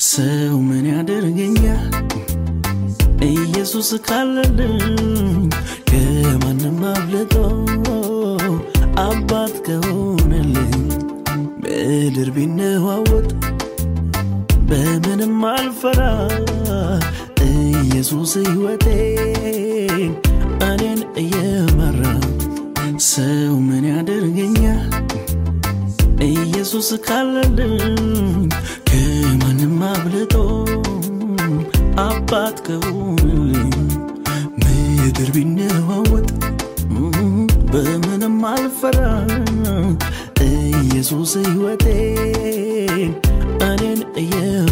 ሰው ምን ያደርገኛል ኢየሱስ ካለልኝ ከማንም አብልጦ አባት ከሆነልኝ ምድር ቢነዋወጥ በምንም አልፈራ ኢየሱስ ሕይወቴን እኔን እየመራ ሰው ምን ያደርገኛል ኢየሱስ ካለልኝ ከማንም አብልጦ አባት ከሆነልኝ ምድር ቢነዋወጥ በምንም አልፈራ ኢየሱስ ሕይወቴን እኔን እየ